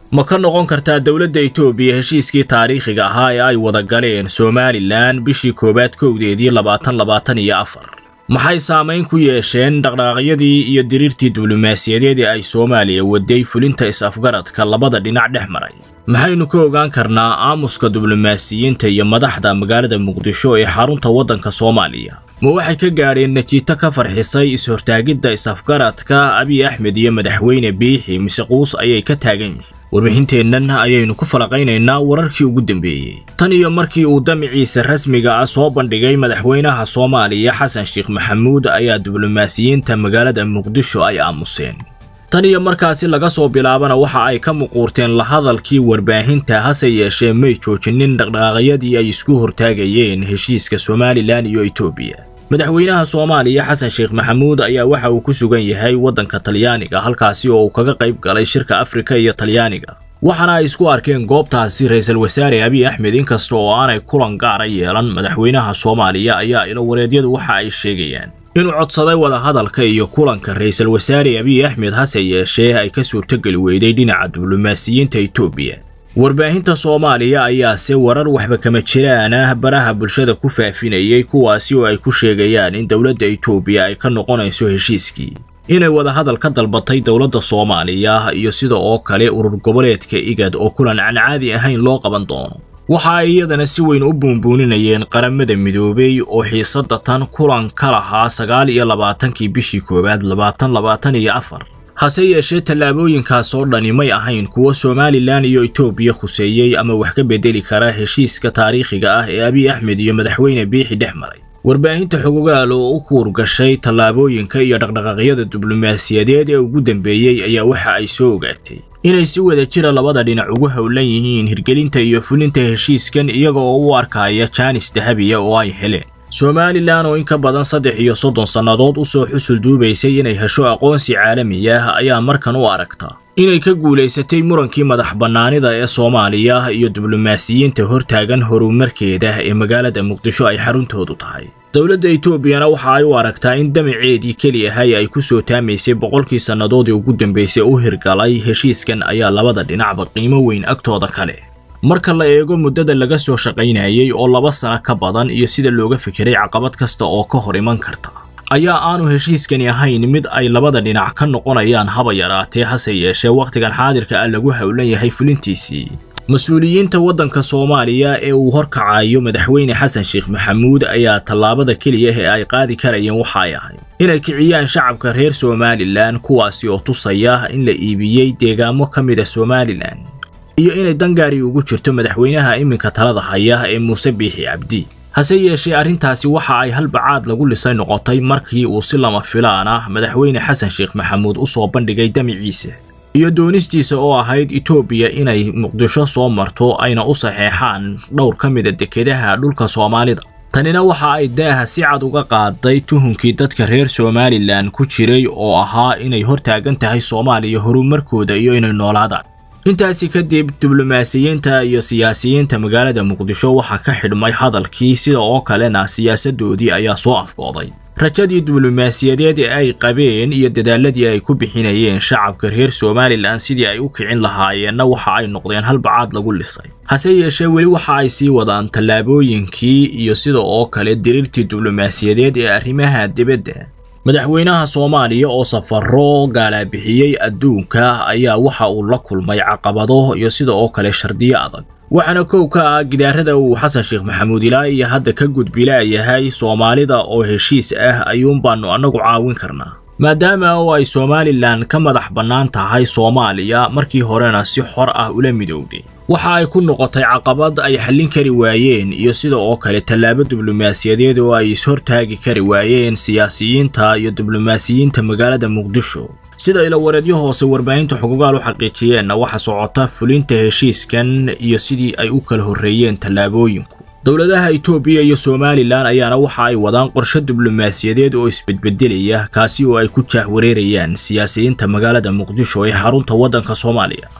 ma ka noqon kartaa dowladda itoobiya heshiiskii taariikhiga ahaa ee ay wada galeen somalilan bishii koowaad kowdeedii labaatan labaatan iyo afar maxay saamayn ku yeesheen dhaqdhaqaaqyadii iyo diriirtii diblomaasiyadeed ee ay soomaaliya waday fulinta is-afgaradka labada dhinac dhex maray maxaynu ka ogaan karnaa aamuska diblomaasiyiinta iyo madaxda magaalada muqdisho ee xarunta waddanka soomaaliya ma waxay ka gaadheen najiito ka farxisay is-hortaagidda is-afgaradka abiy axmed iyo madaxweyne biixi mise quus ayay ka taagan yihiin warbixinteennan ayaynu ku falaqaynaynaa wararkii ugu dambeeyey tan iyo markii uu damiciisa rasmiga ah soo bandhigay madaxweynaha soomaaliya xasan sheekh maxamuud ayaa diblomaasiyiinta magaalada muqdisho ay aamuseen tan iyo markaasi laga soo bilaabana waxa ay ka muquurteen la hadalkii warbaahinta hase yeeshee may joojinin dhaqdhaqaaqyadii ay isku hortaagayeen heshiiska somalilan iyo etoobiya madaxweynaha soomaaliya xasan sheekh maxamuud ayaa waxa uu ku sugan yahay waddanka talyaaniga halkaasi oo uu kaga qayb galay shirka afrika iyo talyaaniga waxaana ay isku arkeen goobtaasi ra-iisul wasaare abiy axmed inkasta oo aanay kulan gaara yeelan madaxweynaha soomaaliya ayaa ilo wareedyadu waxa ay sheegayaan inuu codsaday wadahadalka iyo kulanka ra-iisul wasaare abiy axmed hase yeeshee ay ka suurtogeli weyday dhinaca diblomaasiyiinta etoobiya warbaahinta soomaaliya ayaase warar waxba kama jiraan ah baraha bulshada ku faafinayay kuwaasi oo ay ku sheegayaan in dowladda etoobiya ay ka noqonayso heshiiskii inay wadahadal ka dalbatay dowladda soomaaliya iyo sida oo kale urur goboleedka igad oo kulan aan caadi ahayn loo qaban doono waxa ay iyadana si weyn u buunbuuninayeen qaramada midoobay oo xiisadda tan kulan ka lahaa sagaal iyo labaatankii bishii koowaad labaatan labaatan iyo afar hase yeeshee tallaabooyinkaas oo dhani may ahayn kuwo somalilan iyo etoobiya khuseeyey ama wax ka bedeli kara heshiiska taariikhiga ah ee abiy axmed iyo madaxweyne biixi dhex maray warbaahinta xogogaal oo u kuurgashay tallaabooyinka iyo dhaqdhaqaaqyada diblomaasiyadeed ee ugu dambeeyey ayaa waxa ay soo ogaatay inay si wada jira labada dhinac ugu howlan yihiin hirgelinta iyo fulinta heshiiskan iyaga oo u arkaya jaanis dahabiya oo ay heleen somalilan oo in ka badan saddex iyo soddon sannadood u soo xusul duubaysay inay hesho aqoonsi caalami ah ayaa markan u aragta inay ka guulaysatay murankii madax bannaanida ee soomaaliya iyo diblomaasiyiinta hortaagan horumarkeeda ee magaalada muqdisho ay xaruntoodu tahay dowladda etoobiyana waxa ay u aragtaa in damaceedii keli ahay ay ku soo taamaysay boqolkii sannadoodii ugu dambaysay u hirgalay heshiiskan ayaa labada dhinacba qiimo weyn agtooda kale marka la eego muddada laga soo shaqaynayay oo laba sano ka badan iyo sida looga fikiray caqabad kasta oo ka hor iman karta ayaa aanu heshiiskani ahayn mid ay labada dhinac ka noqonayaan haba yaraatee hase yeeshee wakhtigan xaadirka ah lagu howlan yahay fulintiisii mas-uuliyiinta waddanka soomaaliya ee uu horkacayo madaxweyne xasan sheekh maxamuud ayaa tallaabada keliya ee ay qaadi karayeen waxa ay ahayd inay kiciyaan shacabka reer somalilan kuwaasi oo tusaya in la iibiyey deegaamo ka mid a somalilan iyo inay dangaari ugu jirto madaxweynaha iminka talada haya ee muuse biixi cabdi hase yeeshee arrintaasi waxa ay halbacaad lagu lisay noqotay markii uu si lama filaan ah madaxweyne xasan sheekh maxamuud u soo bandhigay damiciisa iyo doonistiisa oo ahayd etoobiya inay muqdisho soo marto ayna u saxeexaan dhowr ka mida dekedaha dhulka soomaalida tanina waxa ay daaha si cad uga qaaday tuhunkii dadka reer somalilan ku jiray oo ahaa inay hortaagan tahay soomaaliya horumarkooda iyo inay noolaadaan intaasi kadib diblomaasiyiinta iyo siyaasiyiinta magaalada muqdisho waxaa ka xidhmay hadalkii sida oo kalena siyaasadoodii ayaa soo afkooday rajadii diblomaasiyadeed ee ay qabeen iyo dadaaladii ay ku bixinayeen shacabka reer somalilan sidii ay u kicin lahaayeenna waxa ay noqdeen halbacaad lagu lisay hase yeeshee weli waxa ay sii wadaan tallaabooyinkii iyo sida oo kale diriirtii diblomaasiyadeed ee arrimaha dibadda madaxweynaha soomaaliya oo safaro gaalaabixiyey adduunka ayaa waxa uu la kulmay caqabado iyo sida oo kale shardiyo adag waxaana kow ka ah gidaarada uu xasan sheekh maxamuud ilaa iyo hadda ka gudbilaayahay soomaalida oo heshiis ah ayuunbaannu annagu caawin karnaa maadaama oo ay somalilan ka madax bannaan tahay soomaaliya markii horena si xor ah ula midowday waxa ay ku noqotay caqabad ay xallin kari waayeen iyo sida oo kale tallaabo diblomaasiyadeed oo ay ishortaagi kari waayeen siyaasiyiinta iyo diblomaasiyiinta magaalada muqdisho sida ilawareedyo hoose warbaahinta xuquuqaal u xaqiijiyeenna waxa socota fulinta heshiiskan iyo sidii ay u kala horreeyeen tallaabooyinku dowladaha etoobiya iyo somalilan ayaana waxa ay wadaan qorshe diblomaasiyadeed oo isbedbedelaya kaasi oo ay ku jaahwareerayaan siyaasiyiinta magaalada muqdisho ee xarunta waddanka soomaaliya